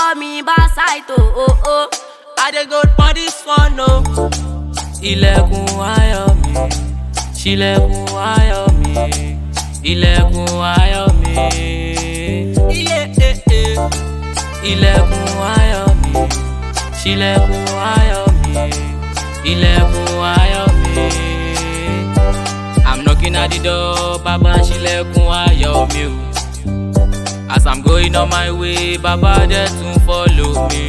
call me Basaito, oh oh. I dey go for this one o. Ilẹ̀kùn ayọ̀ mi, ṣílẹ̀kùn ayọ̀ mi, ilẹ̀kùn ayọ̀ mi. Iye eh eh. Ilẹ̀kùn ayọ̀ mi, ṣílẹ̀kùn ayọ̀ mi, ilẹ̀kùn ayọ̀ mi. I'm knocking at the door, Baba ṣílẹ̀kùn ayọ̀ mi o. As I'm going on my way, Baba dẹ̀ tún follow me.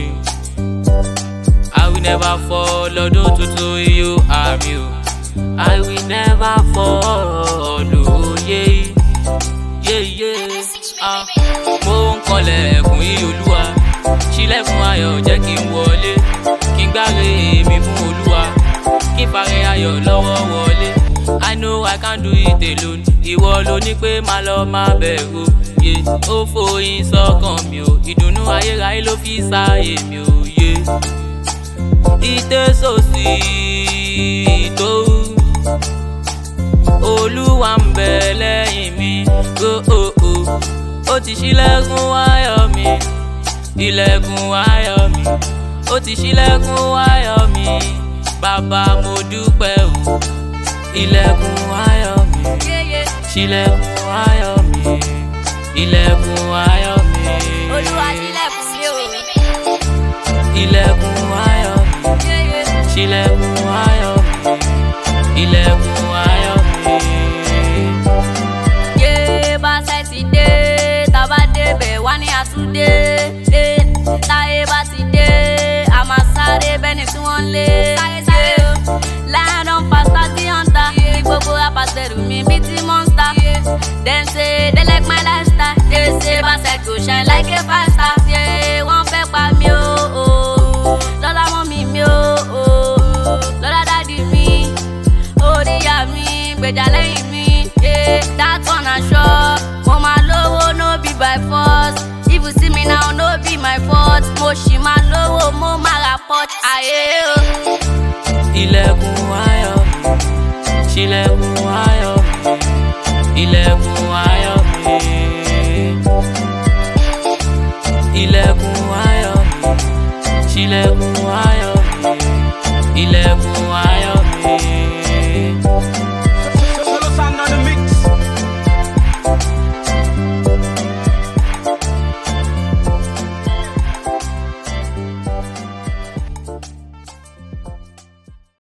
I will never fall, ọdún tuntun yóò àmì o. I will never fall, òye yéyé. Ah, Mo ń kọlẹ̀kùn yí olúwa, ṣílẹ̀kùn ayọ̀ jẹ́ kí n wọlé. Kí n gbáre mi fún olúwa, kí n fàrẹ ayọ̀ lọ́wọ́ wọlé. I know I can't do it alone, ìwọ ló ní pé máa lọ máa bẹ̀rù. Yé ó fòyín sọ́kàn mi o, ìdùnnú ayérayé ló fi sáyé mi o. Yé. Ìtẹ́sọ̀sì tó olúwa ń bẹ lẹ́yìn mi ó ó ó ó ti ṣílẹ̀kùn ayọ̀ mi ilẹ̀kùn ayọ̀ mi ó ti ṣílẹ̀kùn ayọ̀ mi bàbá mo dúpẹ́ o ilẹ̀kùn ayọ̀ mi Yeah, yeah. ṣílẹ̀kùn ayọ̀ mi ilẹ̀kùn ayọ̀ mi Olúwa ṣílẹ̀kùn mi o. ilẹ̀kùn ayọ̀ mi. Yeah, yeah. ṣílẹ̀kùn ayọ̀ mi ilẹ̀kùn ayọ̀ mi. yé báṣẹ ti dé tábà débẹ̀ wá ní àtúndé Eh, táyé bá ti dé a máa sáré bẹ́ni tí wọ́n ń lé. sáré sáré o lion don fast as the hunter bí gbogbo rappers bẹ̀rù mi bí ti monster. dem say they like my lifestyle they say báṣẹ go shine like a five star. Yeah, wọ́n fẹ́ pa mí o o, lọ́lá mọ́ mi mi o o, lọ́lá dádì mi oríyá mi gbèjà lẹ́yìn mi yeah, that one na sure mo máa lówó no be by force if you see me now no be my fault mo ṣì máa lówó mo máa ra port ayé o. ilẹ̀kùn ayọ̀ mi ṣílẹ̀kùn ayọ̀ mi ilẹ̀kùn ayọ̀ mi. ilẹ̀kùn ayọ̀ mi ṣílẹ̀kùn ayọ̀ mi ilẹ̀kùn ayọ̀ mi.